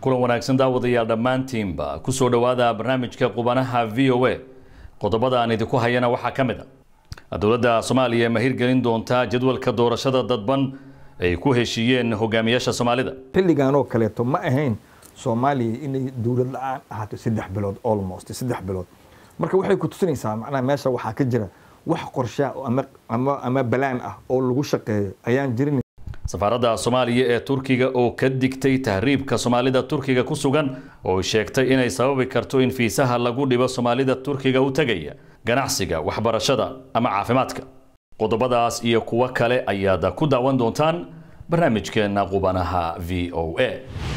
kulan wanaagsan daawadayaal dhammaantiinba kusoo dhowaada barnaamijka qubanaha v o a qodobada aan idinku hayana waxaa ka mid a dowladda soomaaliya ma hirgelin doontaa jadwalka doorashada dadban ay ku heshiiyeen hogaamiyaasha soomaalida xilligan oo kaleeto ma ahayn soomaaliya inay dowlad la-aan ahaato saddex bilood almost saddex bilood marka waxay ku tusinaysaa macnaha meesha waxaa ka jira wax qorshaa ama ama ama balaan ah oo lagu shaqeeyo ayaan jirin safaaradda soomaaliya ee turkiga oo ka digtay tahriibka soomaalida turkiga ku sugan oo sheegtay inay sababi karto in fiisaha lagu dhibo soomaalida turkiga u tegaya ganacsiga waxbarashada ama caafimaadka qodobadaas iyo kuwo kale ayaad ku daawan doontaan barnaamijkeena qubanaha v o a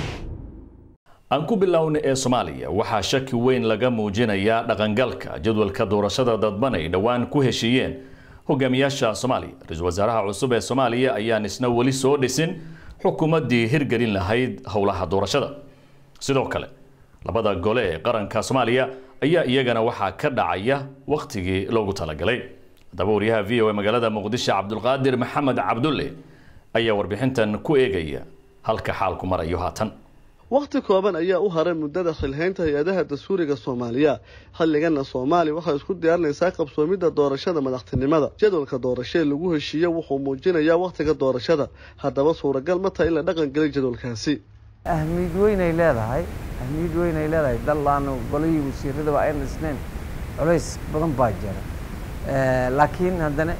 aan ku bilowna ee soomaaliya waxaa shaki weyn laga muujinayaa dhaqangalka jadwalka doorashada dadban ay dhowaan ku heshiiyeen hogaamiyaasha soomaaliya ra-iisul wasaaraha cusub ee soomaaliya ayaan isna weli soo dhisin xukuumaddii hirgelin lahayd howlaha doorashada sidoo kale labada gole ee qaranka soomaaliya ayaa iyagana waxaa ka dhacaya wakhtigii loogu talagalay haddaba wariyaha v o a magaalada muqdisho cabdulqaadir maxamed cabdulle ayaa warbixintan ku eegaya halka xaalku marayo haatan wakhti kooban ayaa u haray muddada xilhaynta hay-adaha dastuuriga soomaaliya xilligana soomaaliya waxay isku diyaarinaysaa qabsoomidda doorashada madaxtinimada jadwalka doorashee lagu heshiiye wuxuu muujinayaa wakhtiga doorashada haddaba suuragal ma tahay in la dhaqangeliy jadwalkaasi ahmiyad weynay leedahay ahmiyad weynay leedahay dallaanu golihii wasiiradaba ayn dhisnayn culays badan baa jira laakiin haddana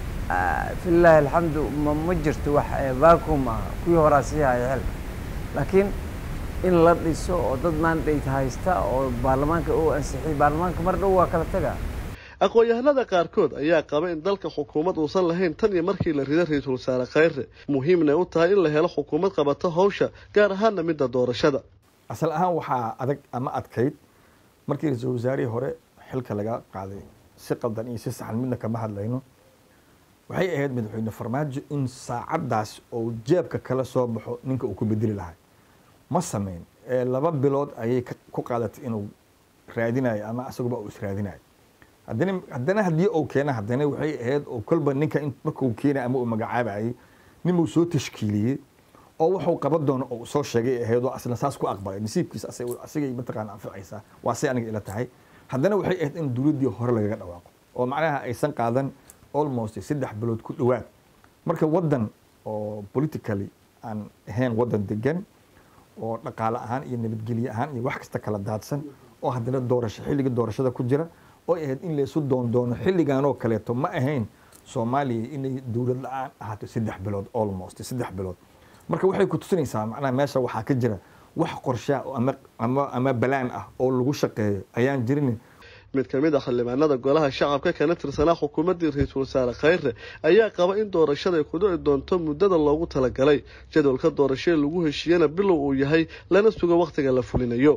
filaahi alxamdu ma jirto wax vacuum ah kuwii horaa sii haya xil laakiin in la dhiso oo dad mandate haysta oo baarlamaanka uu ansixiyay baarlamaanka mar dhow waa kala taga aqoon-yahanada qaarkood ayaa qaba in dalka xukuumad uusan lahayn tan iyo markii la rido ra-iisul wasaare khayre muhiimnay u tahay in la helo xukuumad qabato hawsha gaar ahaana midda doorashada asal ahaan waxaa adag ama adkayd markii ra-iisul wasaarihii hore xilka laga qaaday si qaldan iyo si saxan midna kama hadlayno waxay ahayd madaxweyne farmaajo in saacaddaas oo jeebka kala soo baxo ninka uu ku bedeli lahay ma sameyn laba bilood ayay ku qaadatay inuu raadinayo ama isaguba uu israadinayo haddana haddana haddii uu keena haddana waxay ahayd oo kolba ninka markuu keenay ama uu magacaabayay ninbuu soo tashkiiliyey oo wuxuu qaban doono oo soo sheegay ahayd oo asla saas ku aqbalay nasiibkiisa asigay mataqaana anficaysaa waa say aniga ila tahay haddana waxay ahayd in dowladdii hore lagaga dhawaaqo oo macnaha aysan qaadan almost saddex bilood ku dhowaad marka waddan oo politically aan ahayn waddan degan oo dhaqaale ahaan iyo nabadgelye ahaan iyo wax kasta kala daadsan oo haddana doorasho xilliga doorashada ku jira oo ahayd in laysu doondoono xilligan oo kaleeto ma ahayn soomaaliya inay dowlad la-aan ahaato saddex bilood almost saddex bilood marka waxay ku tusinaysaa macnaha meesha waxaa ka jira wax qorshaa ama ama ama balaan ah oo lagu shaqeeyo ayaan jirin mid ka mid a xildhibaanada golaha shacabka kana tirsanaa xukuumaddii ra-iisul wasaare khayre ayaa qaba in doorashaday ku dhici doonto muddada loogu talagalay jadwalka doorashee lagu heshiiyana bilow uu yahay lana sugo wakhtiga la fulinayo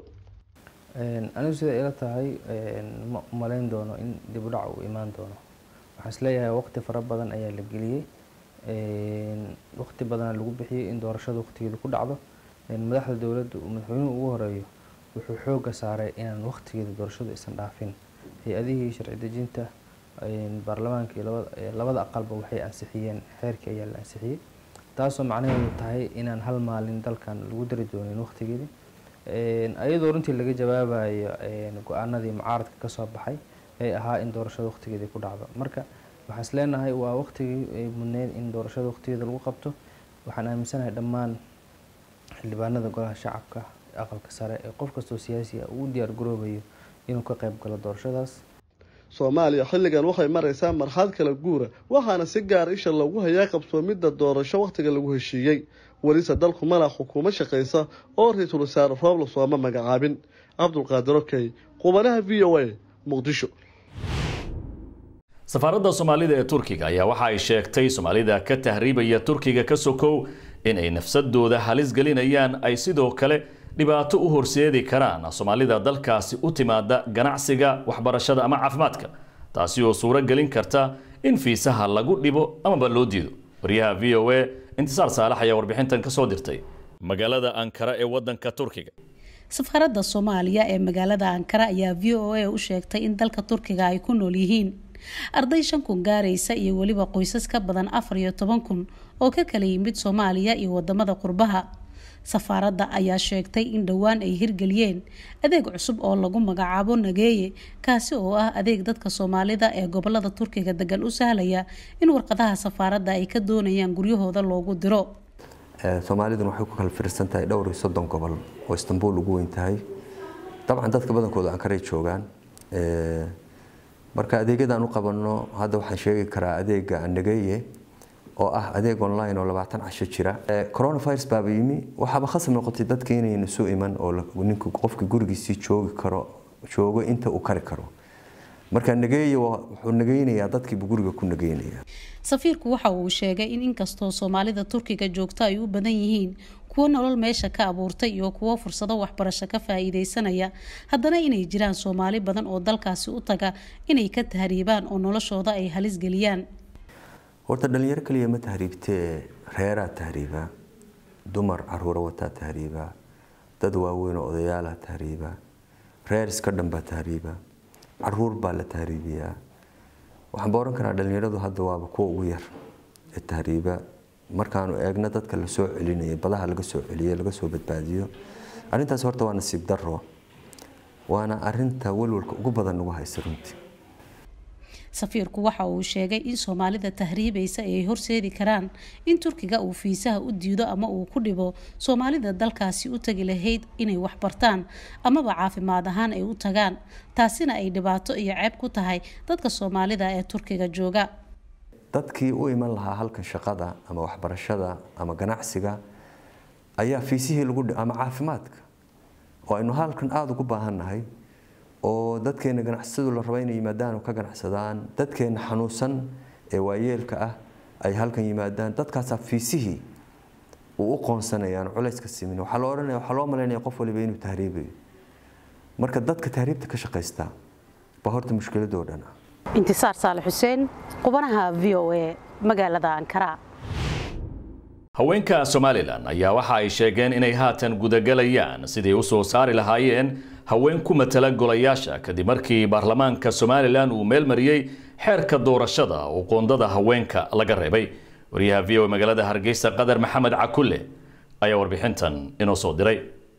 anigu sida ila tahay ma umalayn doono in dib u dhac uu imaan doono waxaan isleeyahay waqti fara badan ayaa la geliyey waqti badana lagu bixiyey in doorashada waqtigeeda ku dhacdo madaxda dowladda uu madaxweynuhu ugu horeeyo wuxuu xooga saaray inaan waqtigeeda doorashadu aysan dhaafin hay-adihii sharci dejinta baarlamaanka iyo labada aqalba waxay ansixiyeen xeerkii ayaa la ansixiyey taasoo macnaheedu tahay inaan hal maalin dalkan lagu dari doonin waqtigeedii ayadoo runtii laga jawaabayo go-aanadii mucaaradka kasoo baxay ee ahaa in doorashada waqtigeedii ku dhacdo marka waxaan is leenahay waa waqtigii ay mudneyd in doorashada waqtigeeda lagu qabto waxaan aaminsanahay dhammaan xildhibaanada golaha shacabka aqalka sare ee qof kastoo siyaasi ah uu u diyaar garoobayo inuu ka qayb galo doorashadaas soomaaliya xilligan waxay maraysaa marxalad kala guura waxaana si gaara isha loogu hayaa qabsoomidda doorasho wakhtiga lagu heshiiyey welise dalku malaa xukuumad shaqaysa oo ra-iisul wasaare roobla sooma magacaabin cabdulqaadir okey qubanaha v o a muqdisho safaaradda soomaalida ee turkiga ayaa waxa ay sheegtay soomaalida ka tahriibaya turkiga ka sokow in ay nafsadooda halis gelinayaan ay sidoo kale dhibaato u horseedi karaan soomaalida dalkaasi u timaada ganacsiga waxbarashada ama caafimaadka taasi oo suuro gelin karta in fiisaha lagu dhibo amaba loo diido waryaha v o a intisaar saalax ayaa warbixintan ka soo dirtay magaalada ankara ee wadanka turkiga safaaradda soomaaliya ee magaalada ankara ayaa v o a u sheegtay in dalka turkiga ay ku nool yihiin arday shan kun gaaraysa iyo weliba qoysas ka badan afar iyo toban kun oo ka kala yimid soomaaliya iyo wadamada qurbaha safaaradda ayaa sheegtay in dhowaan ay hirgeliyeen adeeg cusub oo lagu magacaabo nageeye kaasi oo ah adeeg dadka soomaalida ee gobolada turkiga degan u sahlaya in warqadaha safaaradda ay ka doonayaan guryahooda loogu diro soomaaliduna waxay ku kala fiirsan tahay dhowr iyo soddon gobol oo istanbul ugu weyn tahay dabcan dadka badankooda ankaray joogaan marka adeegyadan u qabanno hadda waxaan sheegi karaa adeega nageeye oo ah adeeg online oo labaatan casho jira coronavirus baaba yimi waxaaba khasab noqotay dadka inayna soo iman oo ninku qofka gurigiisii joogi karo joogo inta uu kari karo marka nageeye wuxuu nageynayaa dadkiibu guriga ku nageynaya safiirku waxa uu sheegay in inkastoo soomaalida turkiga joogto ay u badan yihiin kuwo nolol meesha ka abuurtay iyo kuwo fursado waxbarasho ka faa-iideysanaya haddana inay jiraan soomaali badan oo dalkaasi u taga inay ka tahriibaan oo noloshooda ay halis geliyaan horta dhalinyaro kaliya ma tahriibtee reeraa tahriiba dumar caruura wataa tahriiba dad waaweyn oo odayaala tahriiba reer iska dhan baa tahriiba caruur baa la tahriibiyaa waxaan ba ohan karaa dhalinyaradu hadda waaba kuwa ugu yar ee tahriiba markaanu eegno dadka la soo celinaya badaha laga soo celiyo laga soo badbaadiyo arrintaas horta waa nasiib daro waana arinta walwalka ugu badan nagu haysa runtii safiirku waxa uu sheegay in soomaalida tahriibaysa ay horseedi karaan in turkiga uu fiisaha u diido ama uu ku dhibo soomaalida dalkaasi u tagi lahayd inay waxbartaan amaba caafimaad ahaan ay u tagaan taasina ay dhibaato iyo ceeb ku tahay dadka soomaalida ee turkiga jooga dadkii u iman lahaa halkan shaqada ama waxbarashada ama ganacsiga ayaa fiisihii lagu ama caafimaadka oo aynu halkan aada ugu baahannahay oo dadkeena ganacsatadu la raba inay yimaadaan oo ka ganacsadaan dadkeena xanuunsan ee waayeelka ah ay halkan yimaadaan dadkaasaa fiisihii uu u qoonsanayaan culayska simin waxaa loo odhanaya waxaa loo malaynaya qof waliba inuu tahriibayo marka dadka tahriibta ka shaqaysta baa horta mushkiladoo dhan ah intisaar saale xuseen qubanaha v o a magaalada ankara haweenka somalilan ayaa waxa ay sheegeen inay haatan gudagelayaan sidii u soo saari lahaayeen haween ku matala golayaasha kadib markii baarlamaanka somalilan uu meel mariyey xeerka doorashada oo qoondada haweenka laga reebay wariyaha v o magaalada hargeysa qadar maxamed cakulle ayaa warbixintan inoo soo diray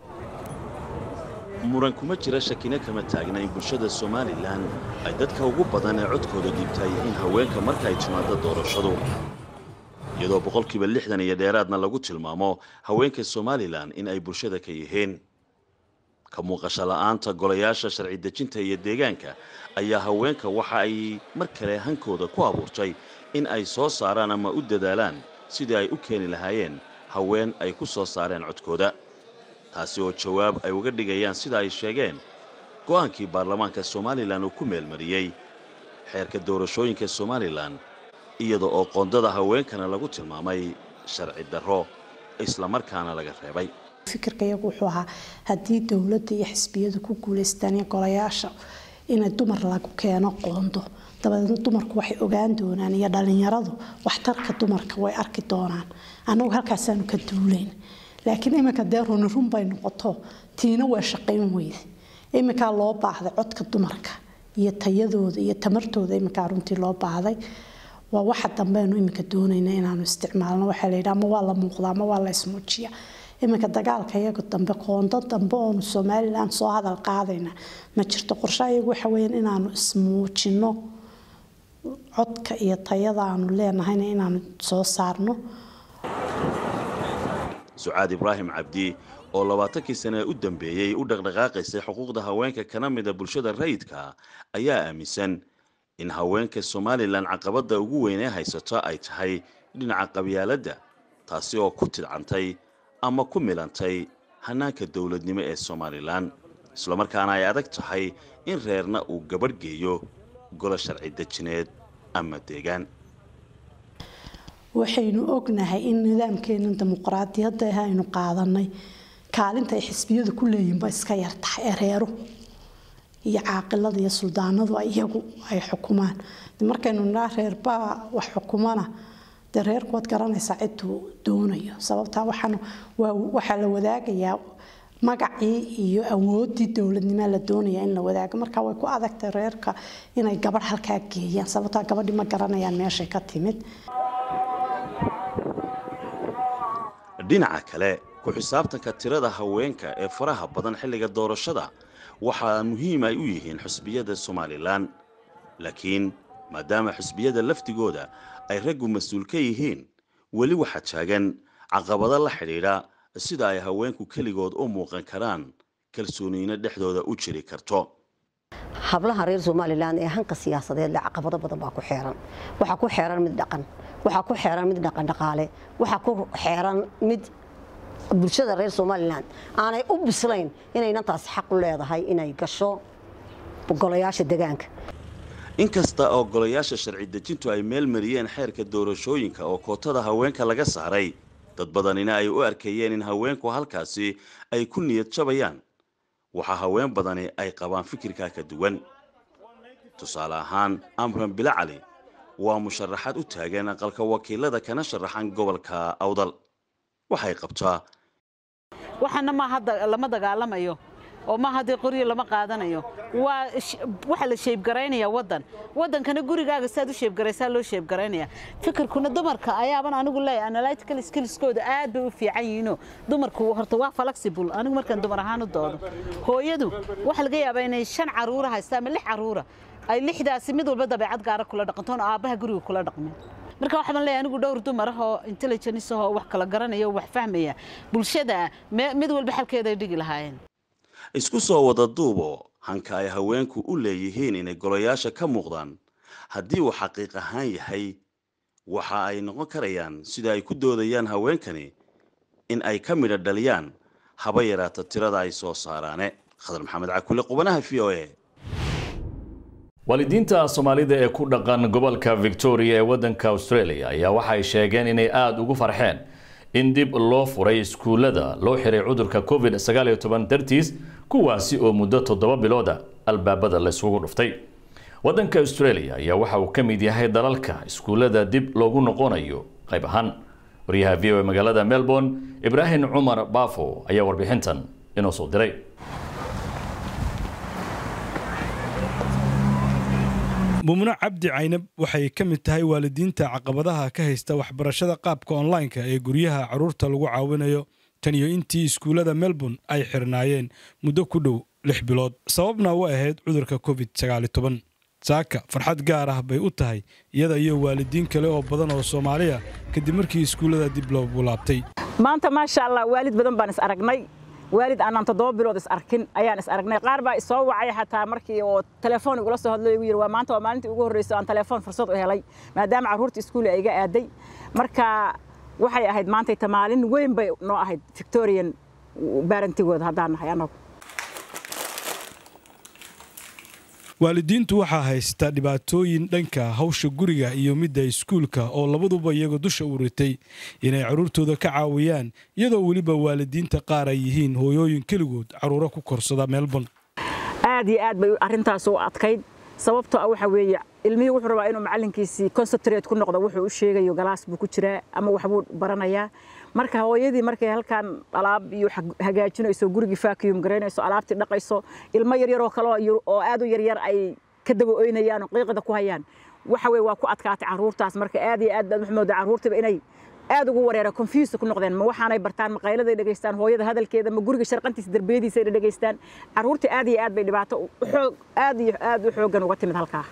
muran kuma jira shakina kama taagna in bulshada somalilan ay dadka ugu badan ee codkooda dhiibtay in haweenka marka ay timaado doorashadu iyadoo boqolkiiba lixdan iyo dheeraadna lagu tilmaamo haweenka somalilan in ay bulshada ka yihiin ka muuqasho la'aanta golayaasha sharci dejinta iyo deegaanka ayaa haweenka waxa ay mar kale hankooda ku abuurtay in ay soo saaraan ama u dadaalaan sidii ay u keeni lahaayeen haween ay ku soo saareen codkooda taasi oo jawaab ay uga dhigayaan sida ay sheegeen go'aankii baarlamaanka somalilan uu ku meelmariyey xeerka doorashooyinka somalilan iyada oo qoondada haweenkana lagu tilmaamay sharci darro islamarkaana laga reebay fikirka iyagu wuxuu ahaa haddii dowladda iyo xisbiyadu ku guulaystaan iyo golayaasha inay dumar lagu keeno qoondo dabadeedna dumarku waxay ogaan doonaan iyo dhalinyaradu waxtarka dumarka way arki doonaan annagu halkaasaanu ka duulayn laakiin iminka dee runi run bay noqoto tiina waa shaqayn weyde iminkaa loo baahday codka dumarka iyo tayadooda iyo tamartooda iminkaa runtii loo baahday waa waxa dambeenu iminka doonayna inaanu isticmaalno waxaa la yidhi ama waa la muuqdaa ama waa la ismuujiya iminka dagaalka iyaga dambe qoondo dambe oonu somalilan soo hadal qaadayna ma jirto qorshe iyagu waxa weeyaan inaanu ismuujino codka iyo tayada aanu leenahayna inaanu soo saarno sucaad ibraahim cabdi oo labaatankii sane u dambeeyey u dhaqdhaqaaqaysay xuquuqda haweenka kana mida bulshada rayidka ayaa aaminsan in haweenka somalilan caqabadda ugu weyn ee haysato ay tahay dhinaca qabyaaladda taasi oo ku tidcantay ama ku milantay hanaanka dowladnimo ee somalilan islamarkaana ay adag tahay in reerna uu gabadh geeyo golo sharci dejineed ama deegaan waxaynu ognahay in nidaamkeena dimuqraadiyadda ah aynu qaadanay kaalinta ay xisbiyadu ku leeyihinba iska yartahay ee reeru iyo caaqilada iyo suldaanadu iyagu ay xukumaan markaynu nidhaa reerbaa wax xukumana dee reerku waad garanaysaa ciduu doonayo sababtaa waxaan waxaa la wadaagayaa magacii iyo awoodii dowladnimo la doonaya in la wadaago marka way ku adagtay reerka inay gabadh halkaa geeyaan sababtaa gabadhii ma garanayaan meeshay ka timid dhinaca kale ku xisaabtanka tirada haweenka ee faraha badan xilliga doorashada waxaa muhiim ay u yihiin xusbiyada somalilan laakiin maadaama xusbiyada laftigooda ay raggu mas-uul ka yihiin weli waxaa taagan caqabado la xidhiidha sida ay haweenku keligood u muuqan karaan kalsooniina dhexdooda u jiri karto hablaha reer somalilan ee hanka siyaasadeed le caqabado badan baa ku xeeran waxaa ku xeeran mid dhaqan waxaa ku xeeran mid dhaqan dhaqaale waxaa ku xeeran mid bulshada reer somalilan aanay u bislayn inaynan taasi xaq u leedahay inay gasho golayaasha degaanka inkasta oo golayaasha sharci dejintu ay meel mariyeen xeerka doorashooyinka oo kootada haweenka laga saaray dad badanina ay u arkayeen in haweenku halkaasi ay ku niyad jabayaan waxaa haween badani ay qabaan fikirkaa ka duwan tusaale ahaan amran bila cali waa musharaxaad u taagan aqalka wakiilada kana sharaxan gobolka awdal waxay qabtaa waxaana ma hadda lama dagaalamayo oo ma haddii qoryo lama qaadanayo waa waxa la sheebgaraynaya waddan waddankana gurigaaga saad u sheebgaraysaa loo sheebgaraynaya fikirkuna dumarka ayaaban anigu leeyahay analytical skillskooda aad bay u fiican yihiinoo dumarku horta waa flexible anigu markaan dumar ahaan u doodo hooyadu waxa laga yaabaa inay shan caruura haysta ama lix caruura ay lixdaasi mid walba dabeecad gaara kula dhaqantoon aabbaha guriga kula dhaqmin marka waxaan leeyahay anigu dhowr dumar ah oo intelligence ah oo wax kala garanaya oo wax fahmaya bulshada mid walba xalkeeda ay dhigi lahaayeen isku soo wada duubo hanka ay haweenku u leeyihiin inay golayaasha ka muuqdaan haddii uu xaqiiq ahaan yahay waxa ay noqon karayaan sida ay ku doodayaan haweenkani in ay ka midho dhaliyaan haba yaraata tirada ay soo saaraane khadar maxamed cakule qubanaha v o a waalidiinta soomaalida ee ku dhaqan gobolka victoria ee waddanka australia ayaa waxay sheegeen inay aada ugu farxeen in dib loo furay iskuullada loo xiray cudurka covid dartiis kuwaasi oo muddo toddoba bilooda albaabada laysugu dhuftay waddanka australia ayaa waxa uu ka mid yahay dalalka iskuullada dib loogu noqonayo qayb ahaan waryaha v o e magaalada melbourne ibraahim cumar baafo ayaa warbixintan inoo soo diray mumno cabdi caynab waxay ka mid tahay waalidiinta caqabadaha ka haysta waxbarashada qaabka onlineka ee guryaha carruurta lagu caawinayo tan iyo intii iskuullada melbourne ay xirnaayeen muddo ku dhow lix bilood sababna u ahayd cudurka covid saaka farxad gaar ah bay u tahay iyada iyo waalidiin kale oo badan oo soomaaliya kadib markii iskuullada dib loogu laabtay maanta maasha allah waalid badan baan is aragnay waalid aanaan toddoba bilood is arkin ayaan is aragnay qaar baa isoo wacay xataa markii oo telefoon igula soo hadlo igu yidhi waa maanta waa maalintii ugu horreysay aan telefoon fursad u helay maadaama carruurta iskuul ay iga aaday marka waxay ahayd maantayta maalin weyn bay noo ahayd victorian baarantigooda haddaan nahay annagu waalidiintu waxaa haysta dhibaatooyin dhanka hawsha guriga iyo midda iskuulka oo labaduba iyaga dusha u ritay inay carruurtooda ka caawiyaan iyadoo weliba waalidiinta qaar ay yihiin hooyooyin keligood carruuro ku korsada melbourne aad iyo aad bay arrintaas u adkayd sababtoo ah waxa weeye ilmihii wuxuu rabaa inuu macallinkiisii concentrate ku noqdo wuxuu u sheegayo galaas buu ku jiraa ama waxbuu baranayaa marka hooyadii markay halkan alaab iyo hagaajinayso gurigii vacuum garaynayso alaabtii dhaqayso ilmo yaryaroo kale oo aad u yaryar ay ka daba oynayaan oo qiiqda ku hayaan waxa weye waa ku adkaatay carruurtaas marka aad iyo aad baad wax moodaa carruurtiiba inay aad ugu wareera confuse ku noqdeen ma waxaanay bartaan maqayladay dhegaystaan hooyada hadalkeeda ma guriga sharqantiisa darbiyadiisa ay dhegaystaan carruurtii aad iyo aad bay dhibaato xoog aad iyo aad u xooggan uga timid halkaa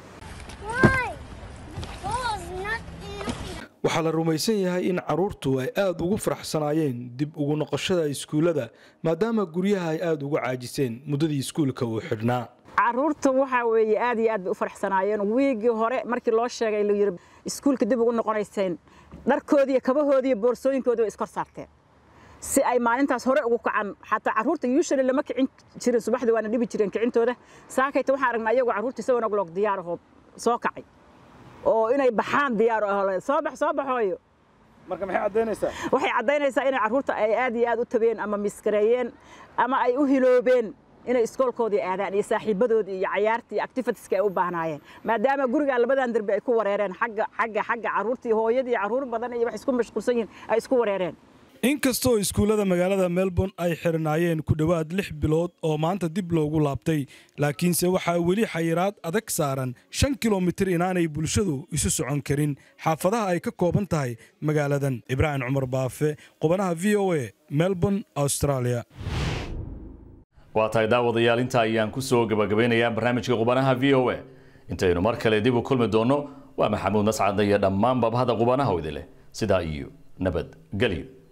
waxaa la rumaysan yahay in carruurtu ay aada ugu faraxsanaayeen dib ugu noqoshada iskuullada maadaama guryaha ay aada uga caajiseen muddadii iskuulka uu xidhnaa carruurta waxaa weeye aad iyo aad bay u faraxsanaayeen wiigii hore markii loo sheegay la yidhi iskuulka dib ugu noqonayseen dharkoodiiyo kabahoodiiyo boorsooyinkoodi way iskor saarteen si ay maalintaas hore ugu kacan xataa carruurta usually lama kicin jirin subaxdii waana dhibi jireen kicintooda saakayta waxaan aragnaa iyagoo carruurta isagoo ogloog diyaarahoo soo kacay oo inay baxaan diyaar ahole soo bax soo baxooyo marka maxay caddaynaysaa waxay caddaynaysaa inay carruurta ay aad iyo aad u tabeen ama miskareeyeen ama ay u hiloobeen inay iskoolkoodii aadaan iyo saaxiibadoodii iyo cayaartii iyo activitieska ay u baahnaayeen maadaama gurigaa labadan derbi ay ku wareereen xagga xagga xagga carruurtii hooyadii carruur badan iyo wax isku mashquulsan yihiin ay isku wareereen inkastoo iskuullada magaalada melbourne ay xirnaayeen ku dhowaad lix bilood oo maanta dib loogu laabtay laakiinse waxaa weli xayiraad adag saaran shan kilomitir inaanay bulshadu isu socon karin xaafadaha ay ka kooban tahay magaaladan ibraahim cumar baafe qubanaha v o a melbourne australia waa tahay daawadayaal inta ayaan ku soo gabagabeynayaa barnaamijka qubanaha v o a intaynu mar kale dib u kulmi doonno waa maxamuud mascadda iyo dhammaan babahada qubanaha idin leh sidaa iyo nabadgelyo